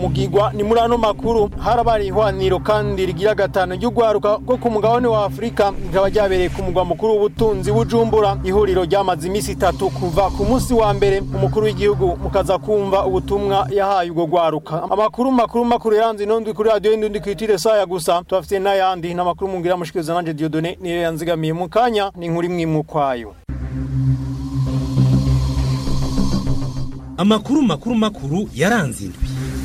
mugigwa ni muri ano makuru harabaye ihwaniro kandi rigira gatanu ry'urwaruka rwo ku mugabane wa afurika rikaba ryabereye ku mugwa mukuru w'ubutunzi bujumbura ihuriro ryamaze iminsi itatu kuva ku munsi wa mbere umukuru w'igihugu mukaza kumva ubutumwa yahaye ubwo rwaruka amakuru makuru makuru yaranze inondwi kuri radiyo y'indundi kwitire saya gusa tubafite n'ayandi n'amakuru mungira mushikiriza nanje diodone niyo yanzigamiye mu kanya ni inkuru imwe mu kwayo amakuru makuru makuru yaranze indwi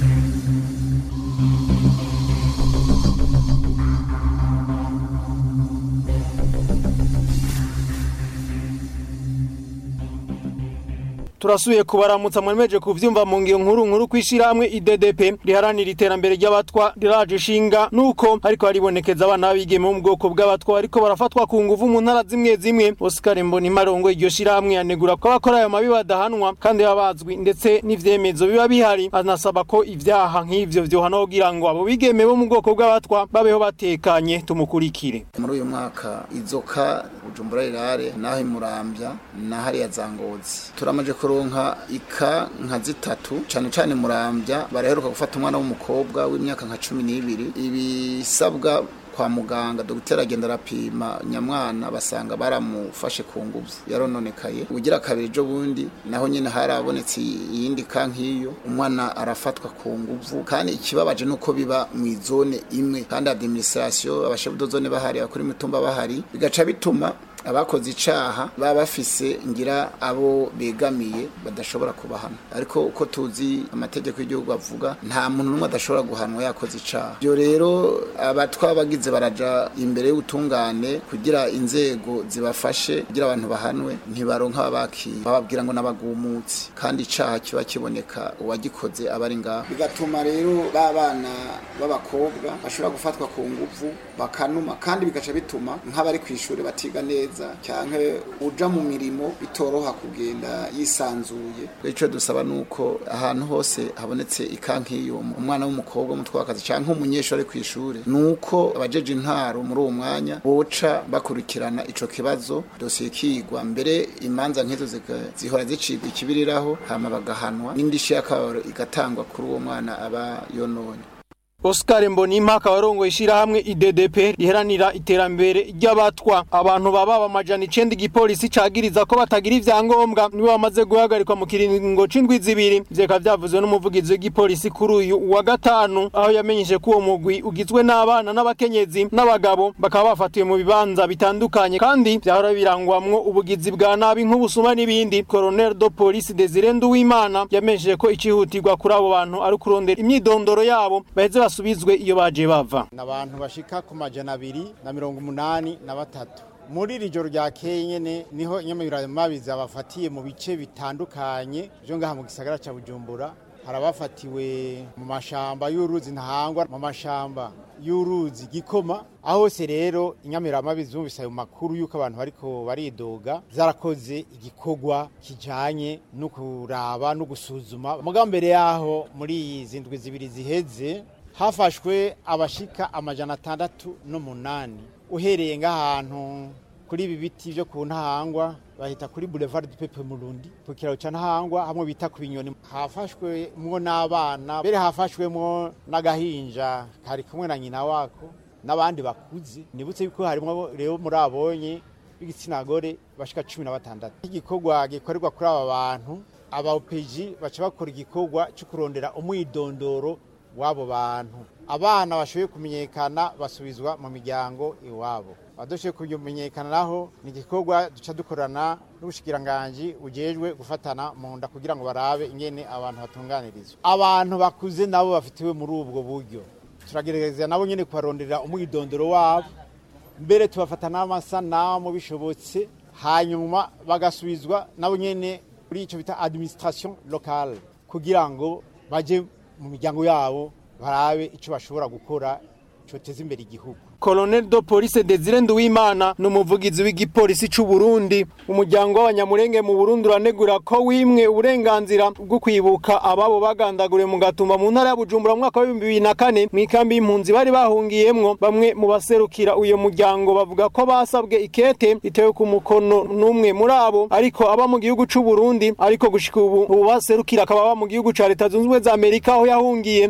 turasuye kubaramutsa mwemeje kuvyumva mu ngiro nkuru nkuru kwishirahamwe IDDP riharanira iterambere ry'abatwa riraje ishinga nuko ariko haribonekeza abana babigeme mu bwoko bw'abatwa ariko barafatwa ku nguvu mu ntara zimwe zimwe Oscar Mboni Marongo iryo shirahamwe yanegura ko abakora ayo mabi badahanwa kandi babazwi ndetse n'ivyemezo biba bihari anasaba ko ivyaha nk'ivyo vyohana kugira ngo abo bigeme bo mu bwoko bw'abatwa babeho batekanye tumukurikire muri uyu mwaka izoka Bujumbura rirare naho imurambya na hariya zangozi turamaje kuronka ika nka zitatu cyane cyane murambya baraheruka gufata umwana w'umukobwa w'imyaka nka cumi n'ibiri ibisabwa kwa muganga dogiteri agenda arapima nyamwana basanga baramufashe ku nguvu yarononekaye ugira kabiri ejo bundi naho nyine harabonetse iyindi ka nk'iyo umwana arafatwa ku nguvu kandi ikibabaje nuko biba mu izone imwe kandi administration abashefu zone bahari abakuru imitumba bahari bigaca bituma abakoze icaha baba bafise ngira abo begamiye badashobora kubahana ariko uko tuzi amategeko y'igihugu avuga nta muntu n'umwe adashobora guhanwa yakoze icaha ibyo rero abatwa bagize baraja imbere y'ubutungane kugira inzego zibafashe kugira abantu bahanwe ntibaronka ababakira bababwira ngo n'abagumutsi kandi icaha kiba kiboneka uwagikoze aba ari ngaho bigatuma rero ba bana b'abakobwa bashobora gufatwa ku nguvu bakanuma kandi bigaca bituma nk'abari ku ishuri batiga neza cyangwa uja mu mirimo bitoroha kugenda yisanzuye icyo dusaba ni uko ahantu hose habonetse ikankiyo umwana w'umukobwa w'umutwakazi cyangwa umunyeshuri ari ku ishuri ni uko abajeje intaro muri uwo mwanya boca bakurikirana ico kibazo dosiye ikigwa mbere imanza nk'izo zihora zicibwa ikibiriraho hama bagahanwa n'indishyi y'akababaro igatangwa kuri uwo mwana aba yononye Oscar Mbonimpa akaba arongoye ishirahamwe IDDP riheranira iterambere ry'abatwa abantu baba amajana icenda igipolisi cagiriza ko batagira ivyangombwa nibo bamaze guhagarikwa mu kiringo c'indwi zibiri vyeka vyavuzwe n'umuvugizi w'igipolisi kuri uyu wa gatanu aho yamenyeshe ko uwo mugwi ugizwe n'abana n'abakenyezi n'abagabo bakaba bafatiwe mu bibanza bitandukanye kandi vyahora birangwamwo ubugizi bwa nabi nk'ubusuma n'ibindi Colonel de Police Desire Nduwimana yamenyeshe ko icihutirwa kuri abo bantu ari kurondera imyidondoro yabo baheze basubizwe iyo baje bava n'abantu bashika ku majana abiri na mirongo umunani na batatu muri iri joro rya nyene niho inyamiramabi zabafatiye mu bice bitandukanye byo ngaha mu gisagara cya bujumbura hari abafatiwe mu mashamba y'uruzi ntahangwa mu mashamba y'uruzi gikoma aho hose rero inyamiramabi zumvise ayo makuru y'uko abantu bariko baridoga zarakoze igikorwa kijanye no kuraba no gusuzuma muga mbere yaho muri izi ndwi zibiri ziheze hafashwe abashika amajana atandatu n'umunani uhereye ng'ahantu kuri ibi biti byo ku ntahangwa bahita kuri boulevard du Pepe Murundi ku kiraro ca ntahangwa hamwe bita ku binyoni hafashwe mwo n'abana mbere hafashwemwo n'agahinja kari kumwe na nyina wako n'abandi bakuze nibutse yuko harimo rero muri abonye b'igitsina gore bashika cumi na batandatu igikorwa gikorerwa kuri aba bantu aba OPG baca bakora igikorwa cyo kurondera umwidondoro w'abo bantu abana bashoboye kumenyekana basubizwa mu miryango iwabo abadashoboye kumenyekana naho ni igikorwa duca dukorana n'ubushikiranganji bujejwe gufatana mu nda kugira ngo barabe ingene abantu batunganirizwa abantu bakuze nabo bafitiwe muri ubwo buryo turagerageza nabo nyene kubarondera umwidondoro wabo mbere tubafata n'amasanamu bishobotse hanyuma bagasubizwa nabo nyene kuri ico bita administration locale kugira ngo baje mu miryango yabo barabe icyo bashobora gukora cyoteza imbere igihugu Colonel de Police Desire Nduwimana n'umuvugizi w'igipolisi c'u Burundi umuryango w'abanyamurenge mu Burundi uranegura ko wimwe uburenganzira bwo kwibuka ababo bagandaguriwe mu gatumba mu ntara ya Bujumbura mu mwaka wa 2004 mu ikambi y'impunzi bari bahungiyemwo bamwe mu baserukira uyo muryango bavuga ko basabwe ikete itewe ku mukono n'umwe muri abo ariko aba mu gihugu c'u Burundi ariko gushika ubu ubu baserukira akaba aba mu gihugu ca Leta Zunze Ubumwe za Amerika aho yahungiye